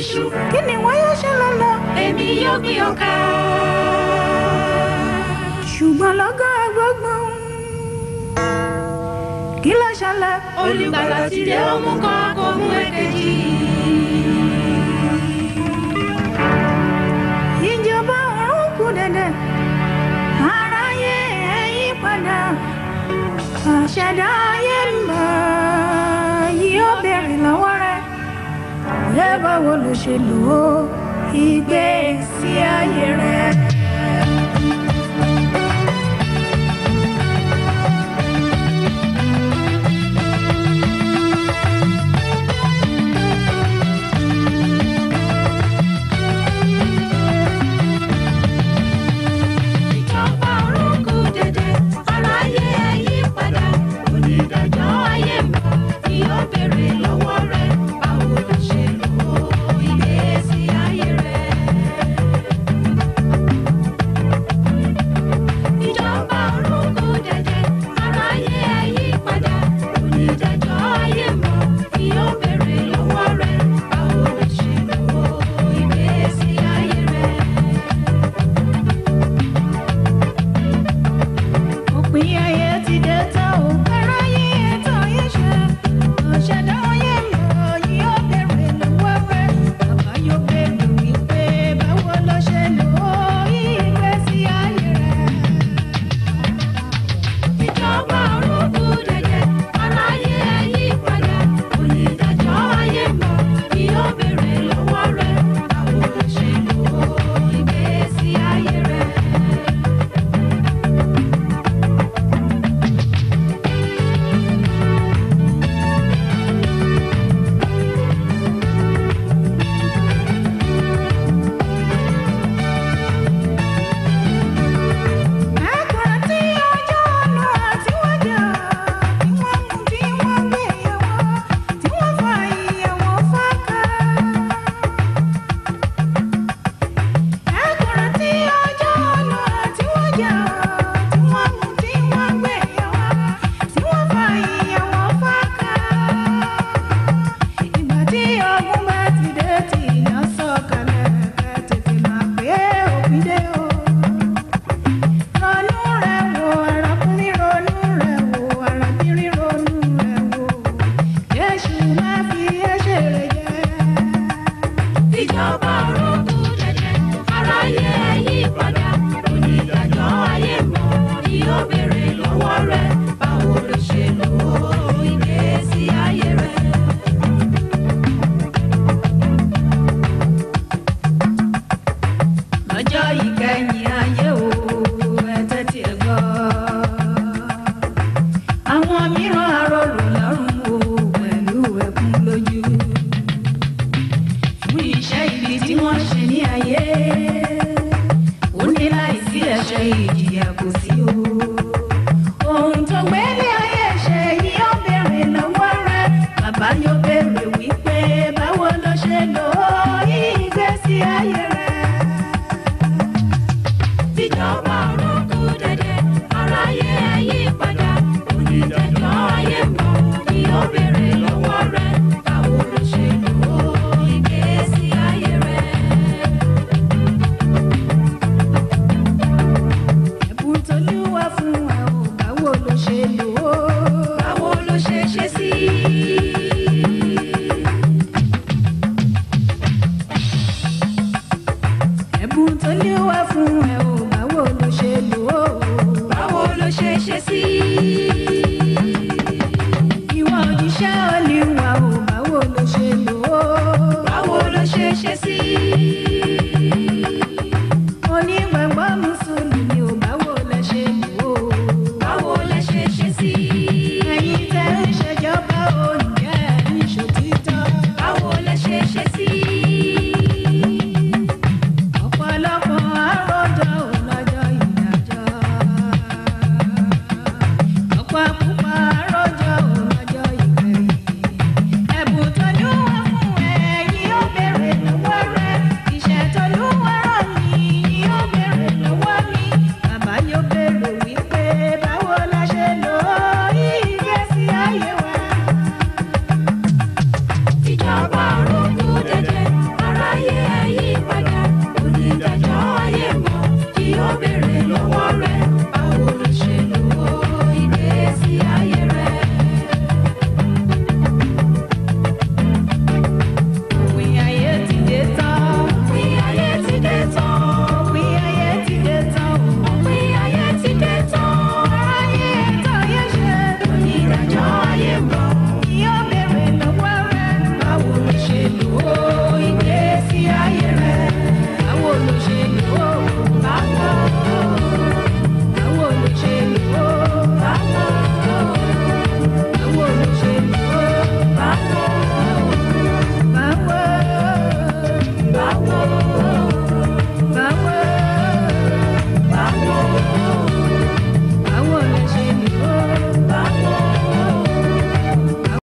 iṣu. kí ni wọ́n yóò ṣe lọ́lọ́. èmi yóò gbin ọkà. ṣùgbọ́n lọ́gán agbọ́gbọ́n kí ló ṣẹlẹ̀. olùgbàlà ti dé ó mú kan kó mú èkejì. ìjọba ọ̀run kù dẹ̀dẹ̀ aráyé ẹ yí padà àṣẹdá ayé ń bọ̀ yóò béèrè lọ́wọ́ rẹ̀ ẹ báwo ló ṣe lò ó ìgbésí ayé rẹ̀. ìjọba ọ̀run kù dẹ̀dẹ̀ aráyé ẹ yí padà onídàájọ́ ayé ń bọ̀ ni ó béèrè lọ́wọ́ rẹ̀ báwo ló ṣe lò ó ìgbésí ayé rẹ̀. ìjọba ọ̀run kù dẹ̀dẹ̀ aráyé ẹ yí padà onídàájọ́ ayé ń bọ̀ ni ó béèrè lọ́wọ́ rẹ̀ báwo ló ṣe lò ó ìgbésí ayé rẹ̀. òpin ayé ti dé tán o aráyé ètò yìí ṣe àṣẹdá ayé ń bọ̀ yóò béèrè lọ́wọ́ rẹ̀ bàbá yóò béèrè wípé báwo ló ṣe lò ó ìgbésí ayé rẹ̀. ìjọba ọ̀run kù dẹ̀dẹ̀ aráyé ẹ yí padà onídàájọ́ ayé mọ̀ ni ó béèrè lọ́wọ́ rẹ̀ báwo ló ṣe lò ó ìgbésí ayé rẹ̀. Ẹ̀kúnrẹ́ tí ọjọ́ ọ̀nà àti wájà tí wọ́n mú tí wọ́n gbé yẹ̀wò tí wọ́n fa ìyẹ̀wò fáká. Ẹ̀kúnrẹ́ tí ọjọ́ ọ̀nà àti wájà tí wọ́n mú tí wọ́n gbé yẹ̀wò tí wọ́n fa ìyẹ̀wò fáká. Ìgbà tí ọgbọ́n bá ti dé tí ìyá sọ̀kalẹ̀ ká tètè máa pé òpin dé o ronú rẹ̀ wò arákùnrin ronú rẹ̀ wò arábìnrin ronú rẹ̀ wò Jésù má fi ẹ̀ṣẹ̀ rẹ̀ jẹ. ìjọba ọ̀run kù dẹ̀dẹ̀ aráyé ẹ yí padà onídàájọ́ ayé mọ̀ ni ó béèrè lọ́wọ́ rẹ̀ báwo ló ṣe lò ó ìgbésí ayé rẹ̀. lọ́jọ́ ìkẹyìn ayé o ẹ tẹ́tí ẹ gbọ́. àwọn mìíràn arọ